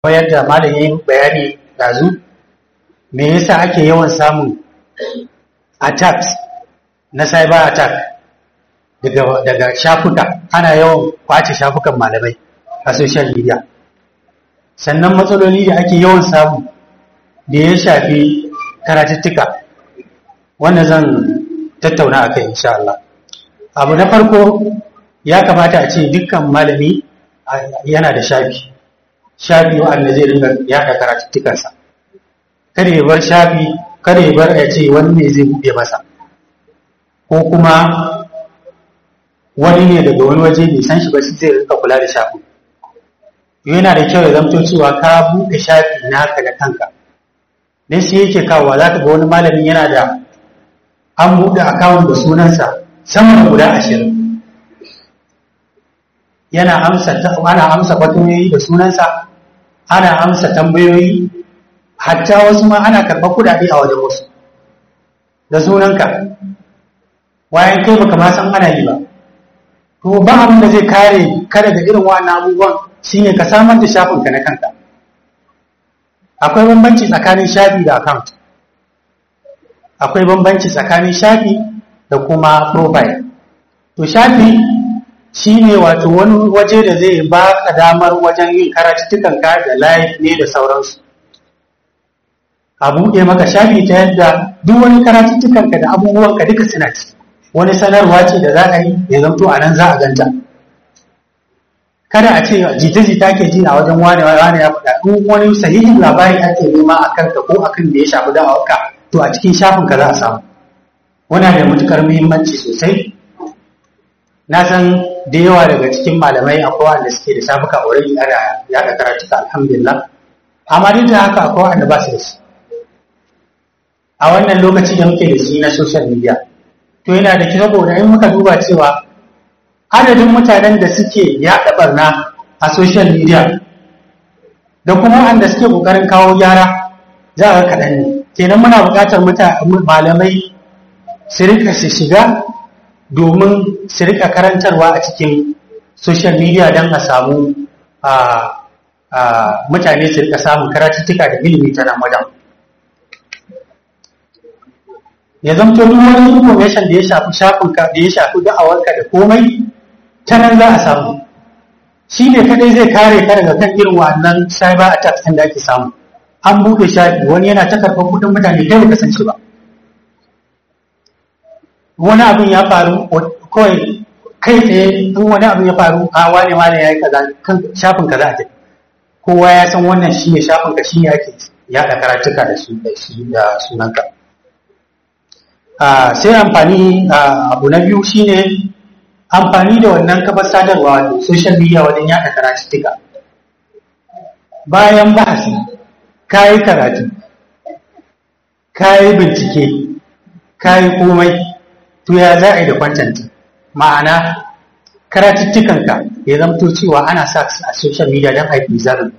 yadda malam yayin bayani dazu me yasa ake yawan samun attacks na cyber attack daga daga shafuka ana yawan kwace shafukan malamai a social media sannan matsaloli da ake yawan samu da ya shafi karatuttuka wanda zan tattauna a kai insha Allah abu na farko ya kamata a ce dukkan malami yana da shafi shafi wanda zai ringa yada karatuttukansa kada ya bar shafi kada ya bar ya ce wani ne zai buɗe masa ko kuma wani ne daga wani waje bai san shi ba shi zai rinka kula da shafi yana da kyau ya zamto cewa ka buɗe shafi naka da kanka dan shi yake kawowa za ka ga wani malamin yana da an buɗe akawun da sunansa sama da guda ashirin yana amsa ana amsa fatoyi da sunansa ana amsa tambayoyi hatta wasu ma ana karɓar kuɗaɗe a wajen wasu da sunanka wayan kai baka ma san ana yi ba to ba abin da zai kare ka daga irin wannan abubuwan shine ka samar da shafinka na kanka akwai bambanci tsakanin shafi da account akwai bambanci tsakanin shafi da kuma profile to shafi shine wato wani waje da zai ba ka damar wajen yin karatuttukan ka da live ne da sauransu a buɗe maka shafi ta yadda duk wani karatuttukan ka da abubuwan ka duka suna ci wani sanarwa ce da za a yi ya zamto a nan za a ganta kada a ce jita-jita ke ji a wajen wane wane ya faɗa in wani sahihin labari ake nema a kanka ko akan da ya shafi da'awarka to a cikin shafin ka za a samu wana da matukar muhimmanci sosai na san da yawa daga cikin malamai akwai wanda suke da shafuka already ana yaɗa karatuka alhamdulillah amma duk da haka akwai wanda ba su da shi a wannan lokaci da muke da shi na social media to yana da kyau saboda in muka duba cewa adadin mutanen da suke yaɗa barna a social media da kuma wanda suke ƙoƙarin kawo gyara za a kaɗan ne kenan muna buƙatar malamai su rika su shiga domin su rika karantarwa a cikin social media don a samu mutane su rika samun karatuttuka da ilimi ta nan wajen ya zamto duk wani information da ya shafi shafinka da ya shafi da'awarka da komai ta nan za a samu shi ne kadai zai kare ka daga kan irin wannan cyber attacks da ake samu an buɗe shafi wani yana ta karɓar kuɗin mutane kai baka san shi ba wani abin ya faru kawai kai tsaye in wani abin ya faru a wane wane ya yi kaza kan shafin kaza a tafi kowa ya san wannan shi ne shafin ka shi ne ake yaɗa karatuka da su da sunanka sai amfani abu na biyu shine amfani da wannan kafar sadarwa wato social media wajen yaɗa karatuttuka bayan bahasi ka yi karatu ka yi bincike ka yi komai to ya za a yi da kwantanti ma'ana karatuttukanka ya zamto cewa ana sa su a social media don haifi zarin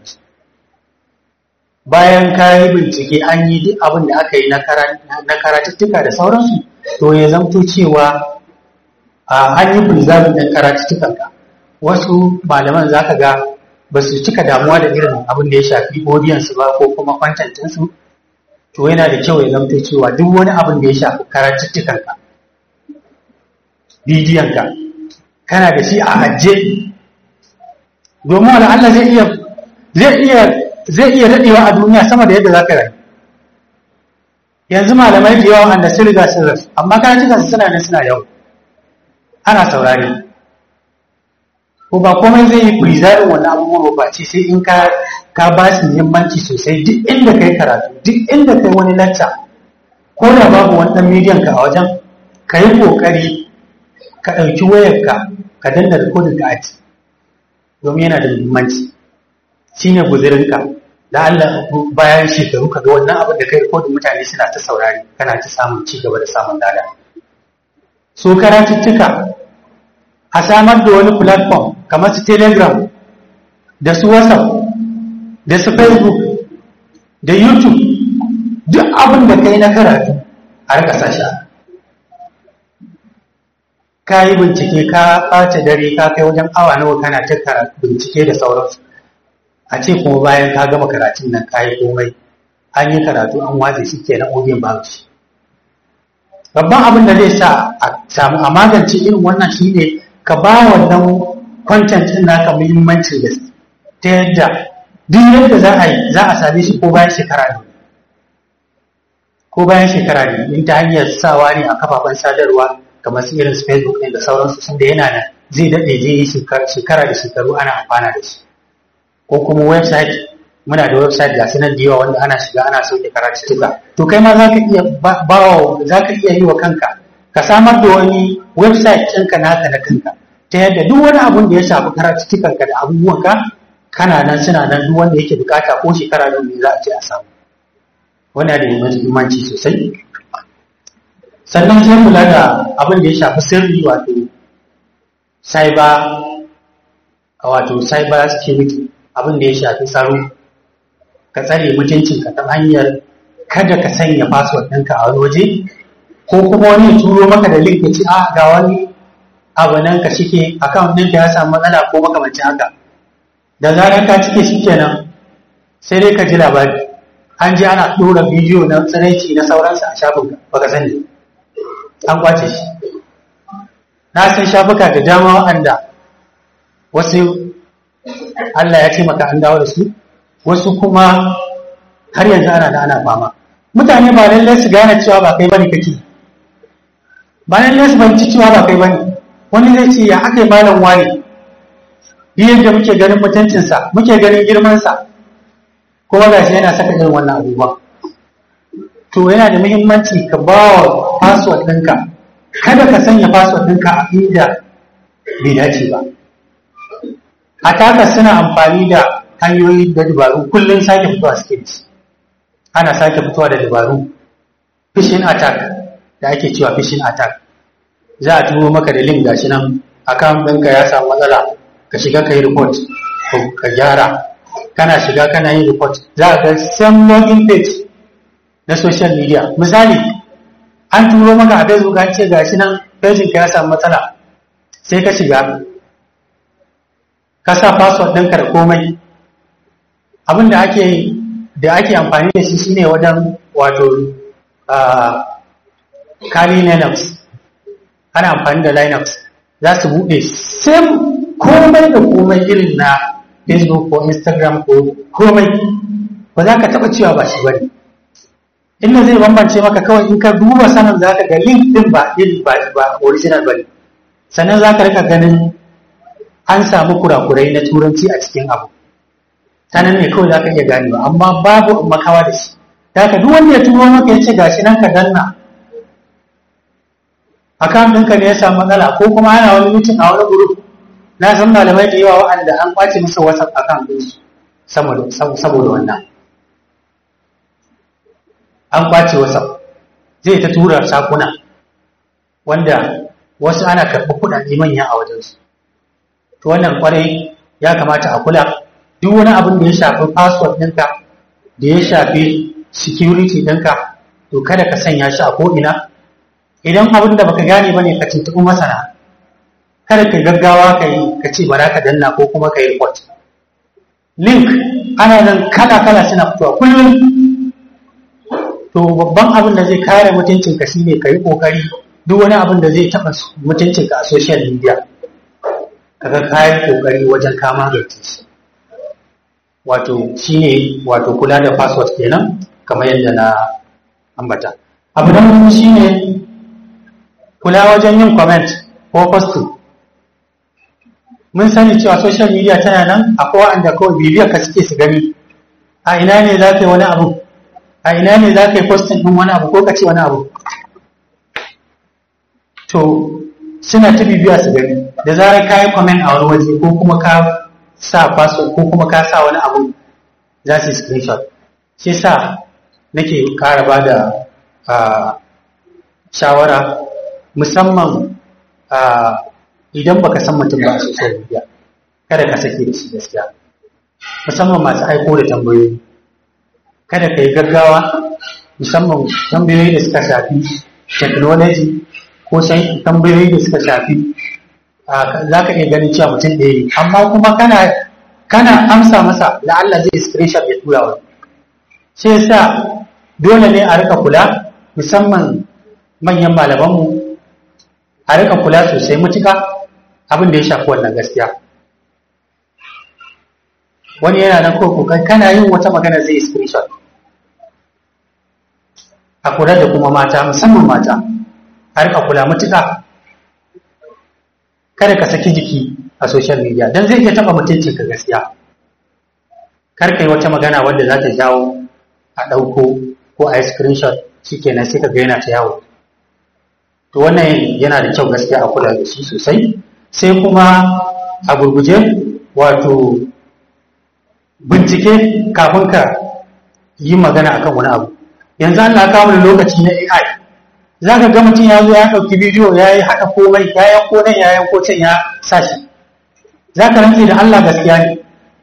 bayan ka yi bincike an yi duk abin da aka yi na karatuttuka da sauransu to ya zamto cewa an yi preserving ɗin karatuttukanka wasu malaman za ka ga ba su cika damuwa da irin abin da ya shafi audience ba ko kuma kwantantinsu to yana da kyau ya zamto cewa duk wani abin da ya shafi karatuttukanka bidiyonka kana da shi a ajiye domin wani Allah zai iya zai iya zai iya daɗewa a duniya sama da yadda za ka rayu yanzu malamai da yawa wanda sun riga sun rasu amma karatuttukansu suna ne suna yau ana saurari ko ba komai zai yi preserving wani abubuwa ba ce sai in ka ka ba su muhimmanci sosai duk inda kai karatu duk inda kai wani lacca ko da babu wani dan medium ka a wajen ka yi kokari ka ɗauki wayarka ka danna rikodin ka aji domin yana da muhimmanci shine guzirinka da Allah bayan shekaru ka ga wannan abin da kai rikodin mutane suna ta saurari kana ta samun ci gaba da samun lada so karatuttuka a samar da wani platform kamar su telegram da su whatsapp da su facebook da youtube duk abin da kai na karatu a rika sasha ka yi bincike ka ɓace dare ka kai wajen awa nawa kana ta bincike da sauransu a ce kuma bayan ka gama karatun nan ka yi komai an yi karatu an watsa shi ke na ogin babu shi babban abin da zai sa a samu a magance irin wannan shine ka ba wannan content din naka muhimmancin gaske ta yadda duk yadda za a yi za a same shi ko bayan shekara ne ko bayan shekara ne in ta hanyar sawa ne a kafafen sadarwa kamar su irin facebook ne da sauransu sun da yana nan zai daɗe zai yi shekara da shekaru ana amfana da shi ko kuma website muna da website ga sunan da yawa wanda ana shiga ana sauke karatuttuka to kai ma za ka iya bawa za ka iya yi wa kanka ka samar da wani website ɗinka naka na kanka ta yadda duk wani abun da ya shafi karatuttukanka da abubuwanka kana nan suna nan duk wanda yake bukata ko shekara da za a ce a samu wannan da muhimmanci sosai sannan sai kula da abin da ya shafi sirri wato cyber wato cyber security abin da ya shafi tsaro ka tsare mutuncinka ta hanyar kada ka sanya password ɗinka a wani waje ko kuma wani ya turo maka da link ya ce a ga wani abu nan ka shike account ɗinka ya samu matsala ko makamancin haka da zarar ka cike shi kenan sai dai ka ji labari an ji ana ɗora bidiyo na tsanaici na sauransa a shafinka baka sani an kwace shi na san shafuka da dama waɗanda wasu Allah ya taimaka an dawo da su wasu kuma har yanzu ana da ana fama mutane ba lallai su gane cewa ba kai bane kake ba lallai su banci cewa ba kai bane wani zai ce ya aka yi malam wani bi yadda muke ganin mutuncinsa muke ganin girmansa kuma ga shi yana saka irin wannan abubuwa to yana da muhimmanci ka ba wa password ɗinka kada ka sanya password ɗinka a inda bai dace ba attackers suna amfani da hanyoyi da dabaru kullum sake fitowa suke da shi ana sake fitowa da dabaru phishing attack da ake cewa phishing attack za a turo maka da link gashi nan account ɗinka ya samu matsala ka shiga ka yi report ko ka gyara kana shiga kana yin report za a ga same login page na social media misali an turo maka a facebook an ce gashi nan page ka ya samu matsala sai ka shiga ka sa password ɗinka da komai abin da ake da ake amfani da shi shine wajen wato kari linux ana amfani da linux za su buɗe same komai da komai irin na facebook ko instagram ko komai ba za ka taɓa cewa ba shi bane inda zai bambance maka kawai in ka duba sanin za ka ga link din ba iri ba original bane sannan za ka rika ganin an samu kurakurai na turanci a cikin abu ta nan ne kawai za ka iya ganewa amma babu makawa da shi da ka duk wanda ya turo maka ya ce gashi nan ka danna akan ɗinka ne ya samu matsala ko kuma ana wani mutum a wani group na san malamai da yawa waɗanda an kwace musu whatsapp akan ɗinsu saboda wannan an kwace whatsapp zai ta tura sakuna wanda wasu ana karɓar kuɗaɗe manya a wajensu to wannan kwarai ya kamata a kula duk wani abin da ya shafi password ɗinka da ya shafi security ɗinka to kada ka sanya shi a ko'ina idan abin da baka gane bane ka tuntuɓi masana kada ka gaggawa ka yi ka ce bara ka danna ko kuma ka yi report link ana nan kala kala suna fitowa kullum to babban abin da zai kare mutuncinka shine ka yi kokari duk wani abin da zai taɓa mutuncinka a social media kaga kayan kokari wajen kama da shi wato shine wato kula da password kenan kamar yadda na ambata abu na mutum shine kula wajen yin comment ko posting mun sani cewa social media tana nan akwai wanda kawai bibiyar ka suke su gani a ina ne za ka yi wani abu a ina ne za ka yi posting ɗin wani abu ko ka ce wani abu to suna ta bibiya su gani da zarar ka yi comment a wani waje ko kuma ka sa password ko kuma ka sa wani abu za su yi screenshot shi sa nake ƙara ba da shawara musamman idan baka san mutum ba a social media kada ka sake da shi gaskiya musamman masu aiko da tambayoyi kada ka yi gaggawa musamman tambayoyi da suka shafi technology ko sai tambayoyi da suka shafi za ka iya ganin cewa mutum ɗaya ne amma kuma kana kana amsa masa da Allah zai screenshot ya tura wa shi yasa dole ne a rika kula musamman manyan malamanmu a rika kula sosai mutuka abin da ya shafi wannan gaskiya wani yana nan ko kana yin wata magana zai screenshot a kula da kuma mata musamman mata a rika kula mutuka kada ka saki jiki a social media don zai iya taba mutunci ka gaskiya kar ka yi wata magana wadda za ta jawo a ɗauko ko a yi screenshot shikenan sai ka ga yana ta yawo to wannan yana da kyau gaskiya a kula da shi sosai sai kuma a gurguje wato bincike kafin ka yi magana akan wani abu yanzu Allah kawo da lokaci na AI za ka ga mutum ya zo ya ɗauki bidiyo ya yi haɗa komai ya yanko nan ya yanko can ya sa shi za ka rantse da Allah gaskiya ne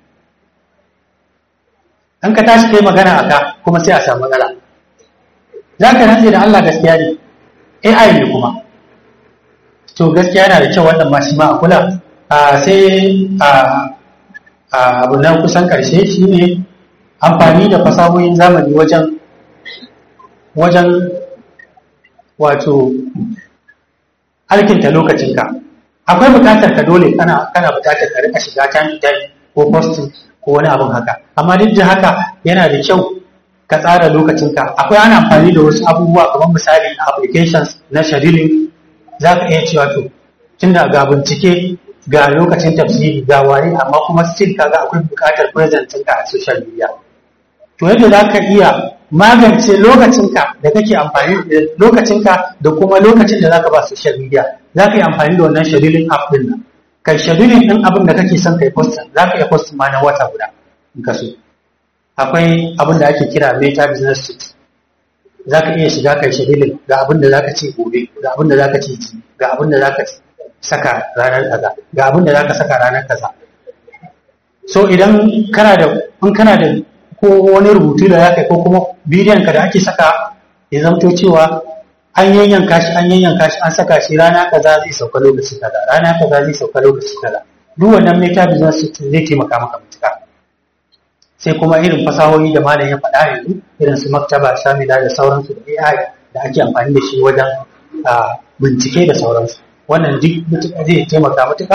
an ka tashi kai magana a ka kuma sai a samu matsala za ka rantse da Allah gaskiya ne AI ne kuma to gaskiya yana da kyau wannan ma shi ma a kula sai abu na kusan ƙarshe shi ne amfani da fasahohin zamani wajen wajen wato alkinta lokacinka akwai bukatar ka dole kana kana bukatar ka rika shiga can idan ko posting ko wani abin haka amma duk da haka yana da kyau ka tsara lokacinka akwai ana amfani da wasu abubuwa kamar misali applications na scheduling za ka iya cewa to tunda ga bincike ga lokacin tafsiri ga wani amma kuma still kaga akwai bukatar present ɗinka a social media to yadda za ka iya magance lokacinka da kake amfani da lokacinka da kuma lokacin da za ka ba social media za ka yi amfani da wannan scheduling app din nan kai scheduling din abin da kake son kai postin za ka iya postin ma na wata guda in ka so akwai abin da ake kira meta business suite za ka iya shiga kai scheduling ga abin da za ka ce gobe ga abin da za ka ce ji ga abin da za ka saka ranar kaza ga abin da za ka saka ranar kaza so idan kana da in kana da ko wani rubutu da za ka yi ko kuma bidiyon ka da ake saka ya zamto cewa an yanyanka shi an yanyanka shi an saka shi rana kaza zai sauka lokaci kaza rana kaza zai sauka lokaci kaza duk wannan meta business zai taimaka maka mutuka sai kuma irin fasahohi da malam ya faɗa yanzu irin su maktaba shamila da sauransu da AI da ake amfani da shi wajen bincike da sauransu wannan duk mutuka zai taimaka mutuka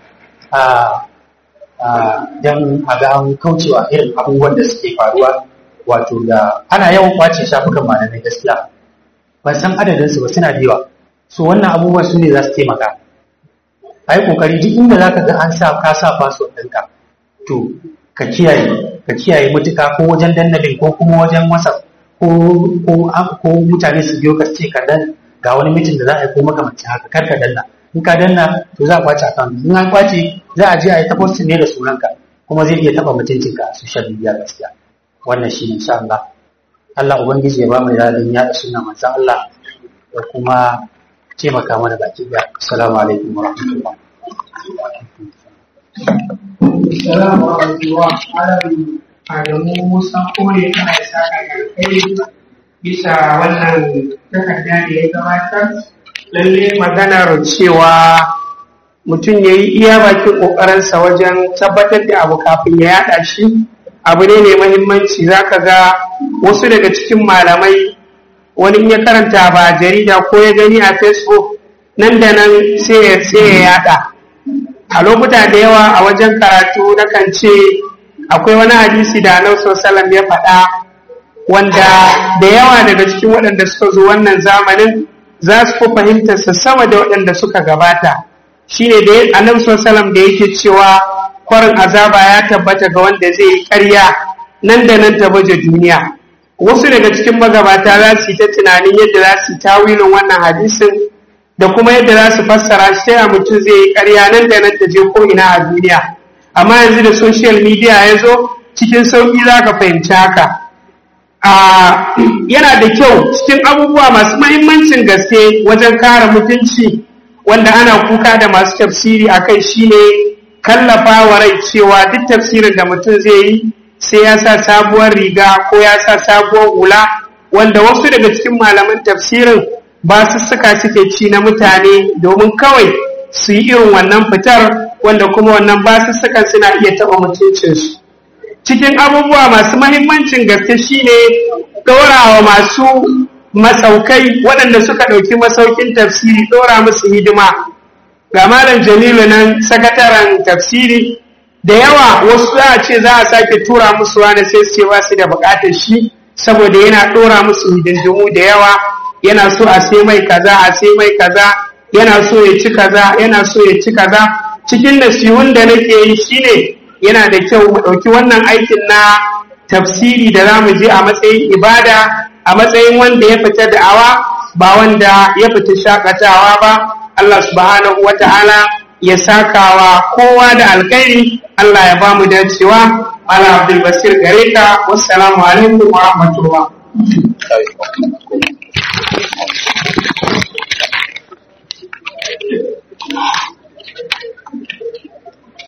don a ga an kaucewa irin abubuwan da suke faruwa wato da ana yawan kwace shafukan malamai gaskiya ban san adadin su ba suna da yawa so wannan abubuwan su ne za su taimaka a yi kokari duk inda za ka ga an sa ka sa password ɗinka to ka kiyaye ka kiyaye mutuka ko wajen dandalin ko kuma wajen wasa ko ko mutane su biyo ka ce ka dan ga wani mitin da za a yi ko makamancin haka kar ka danna in ka danna to za a kwace account in an kwace za a je a yi ta posting ne da sunanka kuma zai iya taba mutuncinka a social media gaskiya wannan shi insha Allah Allah ubangiji ya ba mu yadin ya sunna manzon Allah da kuma taimaka mana baki da assalamu alaikum wa rahmatullah Assalamu alaikum wa rahmatullahi Adamu Musa Kore ana isa kai bisa wannan takarda da ya gabatar lalle maganar cewa mutum ya yi iya bakin ƙoƙarinsa wajen tabbatar da abu kafin ya yaɗa shi abu ne mai mahimmanci za ka ga wasu daga cikin malamai wani in ya karanta ba jarida ko ya gani a facebook nan da nan sai ya yaɗa a lokuta da yawa a wajen karatu na kan ce akwai wani hadisi da annabi sallallahu ya faɗa wanda da yawa daga cikin waɗanda suka zo wannan zamanin za su fi fahimtarsa sama da waɗanda suka gabata shine da annabi sallallahu da yake cewa kwarin azaba ya tabbata ga wanda zai yi ƙarya nan da nan ta baje duniya wasu daga cikin magabata za su yi ta tunanin yadda za su yi tawilin wannan hadisin da kuma yadda za su fassara shi ta mutum zai yi ƙarya nan da nan ta je ko ina a duniya amma yanzu da social media ya zo cikin sauƙi za ka fahimci haka yana da kyau cikin abubuwa masu mahimmancin gaske wajen kare mutunci wanda ana kuka da masu tafsiri a kai shine kallafa wa rai cewa duk tafsirin da mutum zai yi sai ya sa sabuwar riga ko ya sa sabuwar hula wanda wasu daga cikin malaman tafsirin ba su suka suke ci na mutane domin kawai su yi irin wannan fitar wanda kuma wannan basussukan suna iya taɓa mutuncinsu cikin abubuwa masu mahimmancin gaske shine ɗorawa masu masaukai waɗanda suka ɗauki masaukin tafsiri ɗora musu hidima ga malam jamilu nan sakataren tafsiri da yawa wasu za a ce za a sake tura musu wani sai su ba su da buƙatar shi saboda yana ɗora musu hidindimu da yawa yana so a sai mai kaza a sai mai kaza yana so ya ci kaza yana so ya ci kaza cikin nasihun da nake yi shine yana da kyau mu ɗauki wannan aikin na tafsiri da za mu je a matsayin ibada a matsayin wanda ya fita da'awa ba wanda ya fita shakatawa ba Allah subhanahu wa ta'ala ya sakawa kowa da alkhairi Allah ya ba mu dacewa ala abdul basir gare ka wassalamu alaikum wa rahmatullah Thank you.